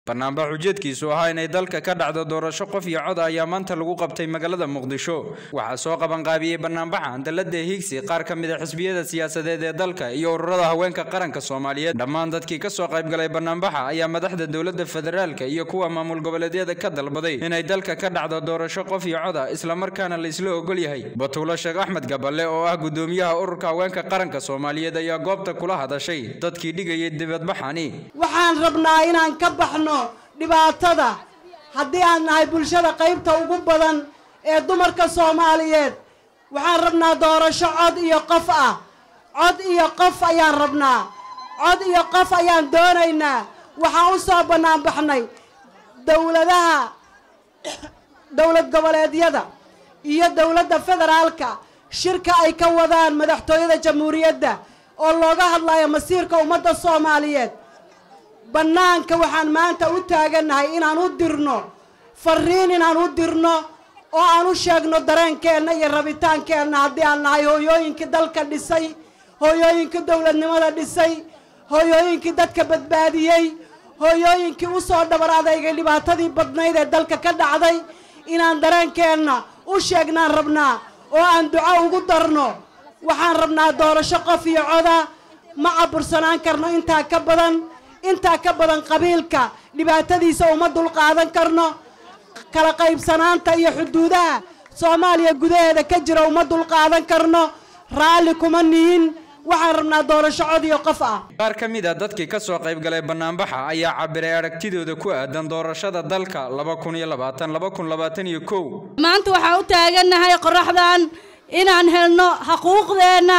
banaanbax ujeedkiisu ahaa inay dalka ka dhacdo doorasho qof iyo cod ayaa maanta lagu qabtay magaalada muqdisho waxaa soo qabanqaabiyey banaanbaxan dalada higsi qaar ka mid a xisbiyada siyaasadeed ee dalka iyo ururada haweenka qaranka soomaaliyeed dhammaan dadkii kasoo qaybgalay banaanbaxa ayaa madaxda dowlada federaalka iyo kuwa maamul goboleedyada ka dalbaday inay dalka ka dhacdo doorasho qof iyo cod ah islamarkaana la isla ogol yahay batuulo sheekh axmed gaballe oo ah gudoomiyaha ururka haweenka qaranka soomaaliyeed ayaa goobta kula hadashay dadkii dhigayay dibadbaxani waxaan rabnaa inaan ka baxno dhibaatada haddii aan nahay bulshada qaybta ugu badan ee dumarka soomaaliyeed waxaan rabnaa doorasho cod iyo qof ah cod iyo qof ayaan rabnaa cod iyo qof ayaan doonaynaa waxaan u soo bannaan baxnay dowladaha dowlad goboleedyada iyo dowladda federaalka shirka ay ka wadaan madaxtooyada jamhuuriyadda oo looga hadlayo masiirka ummadda soomaaliyeed bannaanka waxaan maanta u taagannahay inaan u dirno fariin inaan u dirno oo aan u sheegno dareenkeenna iyo rabitaankeenna haddii aan nahay hooyooyinkii dalka dhisay hooyooyinkii dowladnimada dhisay hooyooyinkii dadka badbaadiyey hooyooyinkii u soo dhabar adeygay dhibaatadii badnayd ee dalka ka dhacday inaan dareenkeenna u sheegnaan rabnaa oo aan duco ugu darno waxaan rabnaa doorasho qof iyo coda ma cabursanaan karno intaa ka badan intaa ka badan qabiilka dhibaatadiisa uma dulqaadan karno kala qaybsanaanta iyo xuduudaha soomaaliya gudaheeda ka jira uma dulqaadan karno raalli kuma nihin waxaan rabnaa doorasho cod iyo qof ah qaar ka mid a dadkii ka soo qaybgalay banaanbaxa ayaa cabiray aragtidooda ku aadan doorashada dalka laba kun iyo labaatan laba kun labaatan iyo kow maanta waxaan u taagannahay qoraxdan inaan helno xuquuqdeenna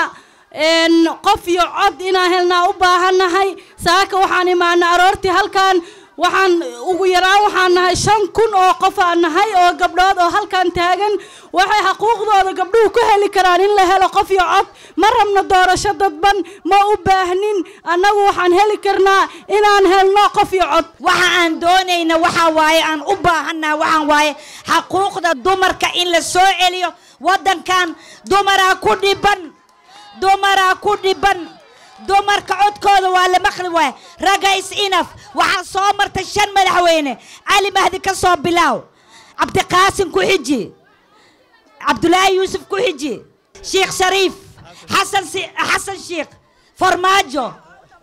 qof iyo cod inaan helnaa u baahannahay saaka waxaan imaanay aroortii halkan waxaan ugu yaraan waxaan nahay shan kun oo qof aan nahay oo gabdhood oo halkan taagan waxay xaquuqdooda gabdhuhu ku heli karaan in la helo qof iyo cod ma rabno doorasho dadban ma u baahnin annagu waxaan heli karnaa inaan helno qof iyo cod waxa aan doonayna waxaa waaye aan u baahannaha waxaan waaye xaquuqda dumarka in la soo celiyo waddankan dumaraa ku dhiban dumaraa ku dhiban dumarka codkooda waa la maqli waaya ragga is inaf waxaa soo martay shan madaxweyne cali mahdi ka soo bilaaw cabdiqaasim ku xiji cabdulaahi yuusuf ku xiji sheekh shariif xasan xasan sheekh farmaajo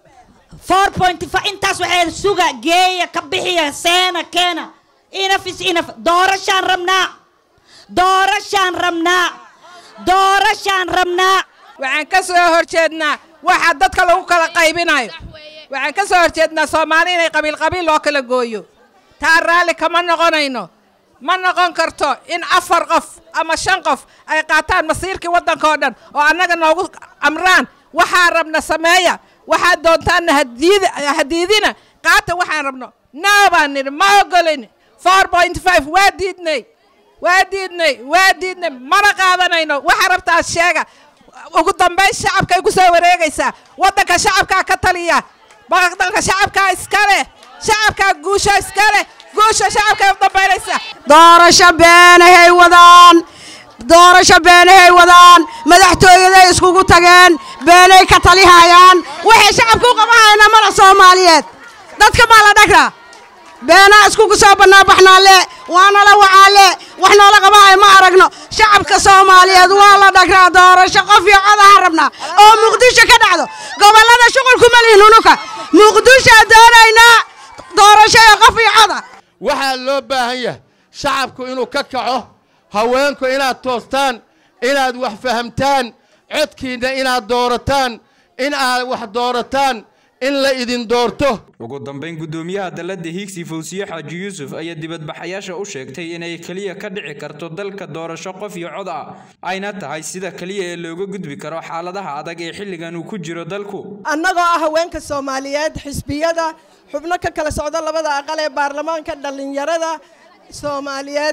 four point five intaas waxay suga geeya ka bixiya seena keena inaf is inaf doorashaan rabnaa doorashaan rabnaa doorashaan rabnaa waxaan ka soo horjeednaa waxa dadka lagu kala qaybinayo waxaan ka soo horjeednaa soomaali inay qabiil qabiil loo kala gooyo taa raalli kama noqonayno ma noqon karto in afar qof ama shan qof ay qaataan masiirkii waddanka oo dhan oo annaga noogu amraan waxaa rabna sameeya waxaad doontaanna hadiidina qaata waxaan rabno naa baan nidhi ma ogolin four point five waa diidnay waa diidnay waa diidnay mana qaadanayno waxaa rabtaad sheega ugu dambayn shacabkay ku soo wareegaysaa waddanka shacabkaa ka taliya dalka shacabkaa iska leh shacabkaa guusha iska leh guusha shacabkay u dambaynaysaa doorasho beenahay wadaan doorasho beenahay wadaan madaxtooyaday iskugu tageen beenay ka talihayaan waxay shacabka u qabahayna mala soomaaliyeed dadka maa la dhagraa beenaa iskugu soo banaanbaxnaalle waanala wacaalle wax noola qabahay ma aragno shacabka soomaaliyeed waa la dhagraa doorasho qof iyo codaha rabnaa oo muqdisho ka dhacdo gobollada shuqulkuma lihin unuka muqdishoa doonaynaa doorasho iyo qof iyo coda waxaa loo baahan yahay shacabku inuu ka kaco haweenku inaad toostaan inaad wax fahamtaan codkiinna inaad doorataan in aad wax doorataan in la idin doorto ugu dambayn gudoomiyaha dalada hiigsi fawsiye xaaji yuusuf ayaa dibadbaxayaasha u sheegtay inay keliya ka dhici karto dalka doorasho qof iyo cod ah ayna tahay sida keliya ee looga gudbi karo xaaladaha adag ee xilligan uu ku jiro dalku annagoo ah haweenka soomaaliyeed xisbiyada xubno ka kala socda labada aqal ee baarlamaanka dhallinyarada soomaaliyeed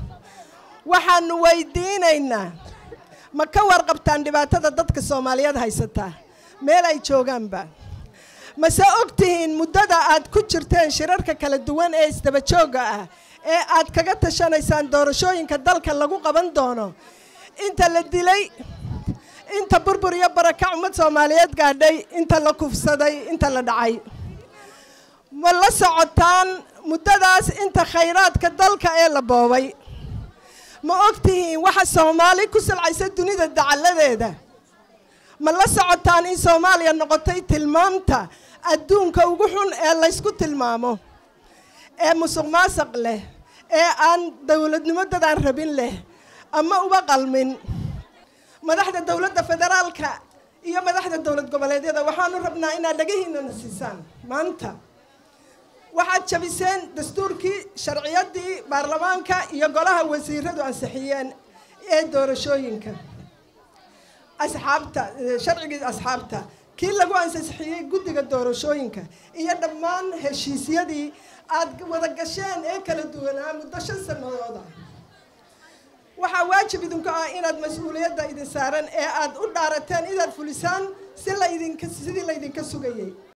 waxaanu weydiinaynaa ma ka warqabtaan dhibaatada dadka soomaaliyeed haysataa meel ay joogaanba mase og tihiin muddada aad ku jirteen shirarka kala duwan ee isdaba joogga ah ee aad kaga tashanaysaan doorashooyinka dalka lagu qaban doono inta la dilay inta burbur iyo barakac ummad soomaaliyeed gaadhay inta la kufsaday inta la dhacay ma la socotaan intaas inta khayraadka dalka ee la boobay ma ogtihiin waxa soomaali ku salcaysa dunida dacalladeeda ma la socotaan in soomaaliya noqotay tilmaamta adduunka ugu xun ee laysku tilmaamo ee musuq maasaq leh ee aan dowladnimo dadaan rabin leh ama uba qalmin madaxda dowladda federaalka iyo madaxda dowlad goboleedyada waxaanu rabnaa inaad dhagahiinana siisaan maanta waxaad jabiseen dastuurkii sharciyadii baarlamaanka iyo golaha wasiiradu ansixiyeen ee doorashooyinka asxaabta sharcigii asxaabta kii lagu ansixiyey guddiga doorashooyinka iyo dhammaan heshiisyadii aad wada gasheen ee kala duwanaa muddo shan sanadooda waxaa waajib idinku ah inaad mas-uuliyadda idin saaran ee aad u dhaarateen inaad fulisaan si laydinka sidii laydinka sugayay